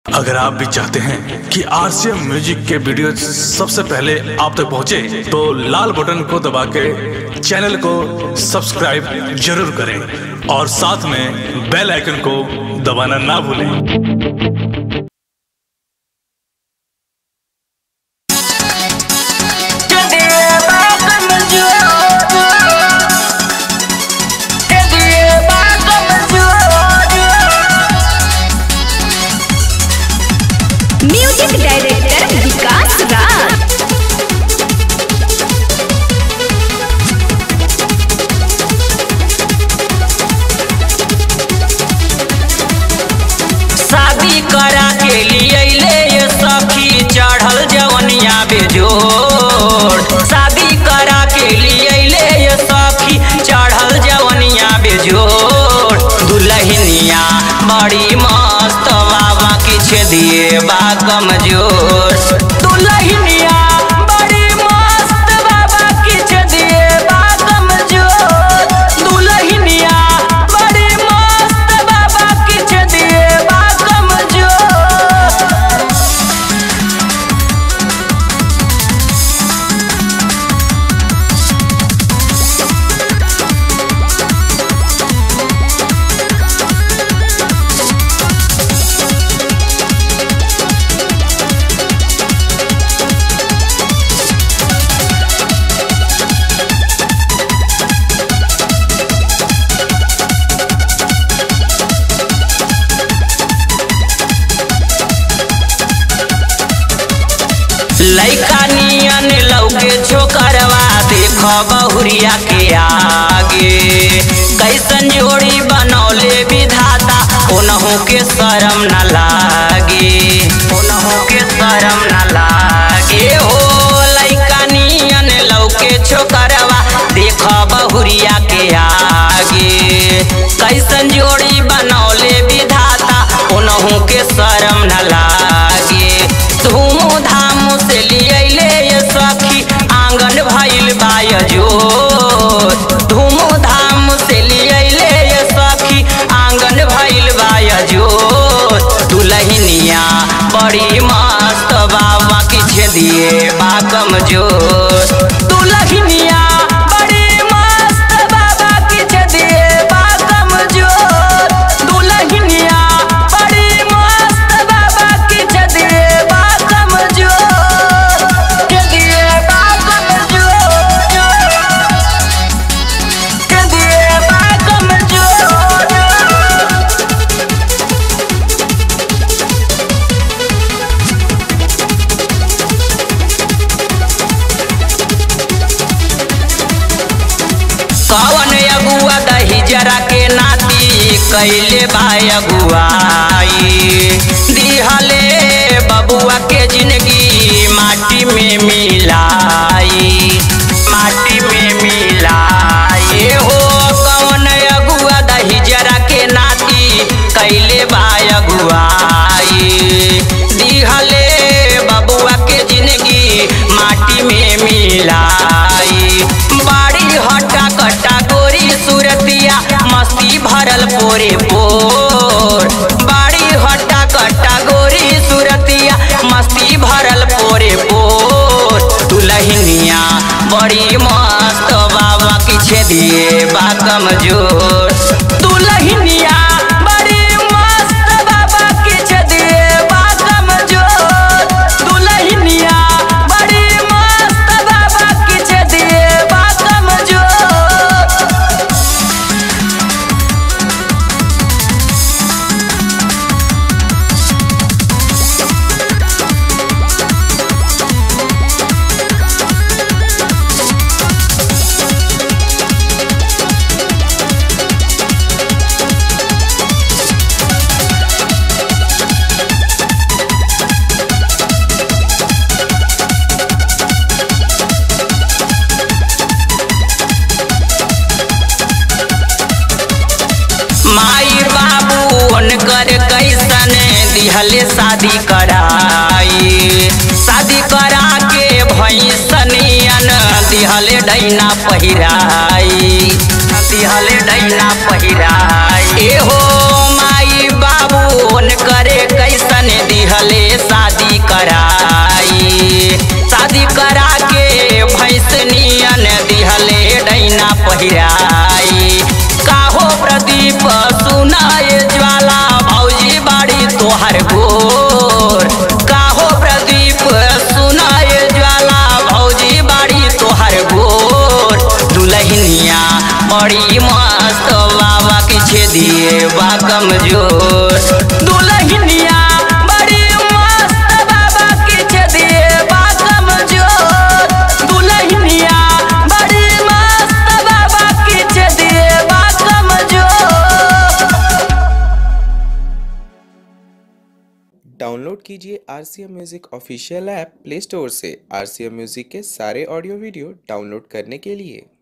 अगर आप भी चाहते हैं कि आरसीएम म्यूजिक के वीडियो सबसे पहले आप तक पहुंचे, तो लाल बटन को दबा के चैनल को सब्सक्राइब जरूर करें और साथ में बेल आइकन को दबाना ना भूलें म्यूजिक डायरेक्टर विकास राज शादी करा के लिए ले ये सखी चढ़ल जवनिया बेजोड़ शादी करा के लिए ले ये सखी चढ़ल जवनिया बेजोड़ दुल्हनिया बड़ी मस्त बाबा किछ दिए बा कमजोर दुल्हनिया बड़ी मस्त बाबा किछ दिए बा कमजोर दुल्हनिया बड़ी मस्त बाबा किछ दिए बा कमजोर लैका नियन लौके छोकरवा देख बहुरिया के आगे कैसन जोड़ी बनौले विधाता ओनहु के शरम न लागे ओनहु के शरम न लागे हो लैका नियन लौके छोकरवा देख बहुरिया के आगे कैसन जोड़ी बनौले विधाता ओनहु के शरम न लागे धूमधाम से लियले ये सखी आंगन भइल बायजो धूमधाम से लियले ये सखी आंगन भइल बायजो दुल्हनिया बड़ी मस्त बाबा किछ दिए बा कमजोर दुल्हनिया बड़ी मस्त बाबा किछ दिए बा कमजोर दुल्हनिया बड़ी मस्त बाबा किछ दिए बा कमजोर के दिए बा कमजोर के दिए बा कमजोर कवन अगुआ दही जरा के नाती कैले बा अगुआई दिहले बबुआ के जिंदगी माटी में मिलाई माटी में मिलाई हो कवन अगुआ दही जरा के नाती कैले बा अगुआई दिहले बबुआ के जिंदगी माटी में मिलाई बाड़ी हटा कटा गोरी सूरतिया मस्ती भरल पोरे पोर बाड़ी हटा कटा गोरी सूरतिया मस्ती भरल पोरे पोर दुल्हनिया बड़ी मस्त बाबा किछे दिए बा कमजोर दुल्हनिया बड़ी मस्त बाबा किछ दिए बा कमजोर दुल्हनिया बड़ी मस्त बाबा किछ दिए बा कमजोर माई बाबू उनकर कैसन दिहले शादी कराई शादी करा के भैंसनियन दिहले डैना पहिराई दिहले डैना पहिराई एहो माई बाबू उनकर कैसन दिहले दिहले शादी कराई शादी करा के भैंस नियन दिहले डैना पहिराई काहो प्रदीप सुनाए ज्वाला भौजी बाड़ी तोहर गोर काहो प्रदीप सुनाए ज्वाला भौजी बाड़ी तोहर गोर दुलहिनिया बड़ी मस्त बाबा के छेदिए बा कमजोर दुलहिनिया बड़ी मस्त बाबा के छेदिए बा कमजोर दुलहिनिया बड़ी मस्त बाबा के छेदिए बा कमजोर डाउनलोड कीजिए R C M music official app play store से आर सी एम म्यूज़िक के सारे ऑडियो वीडियो डाउनलोड करने के लिए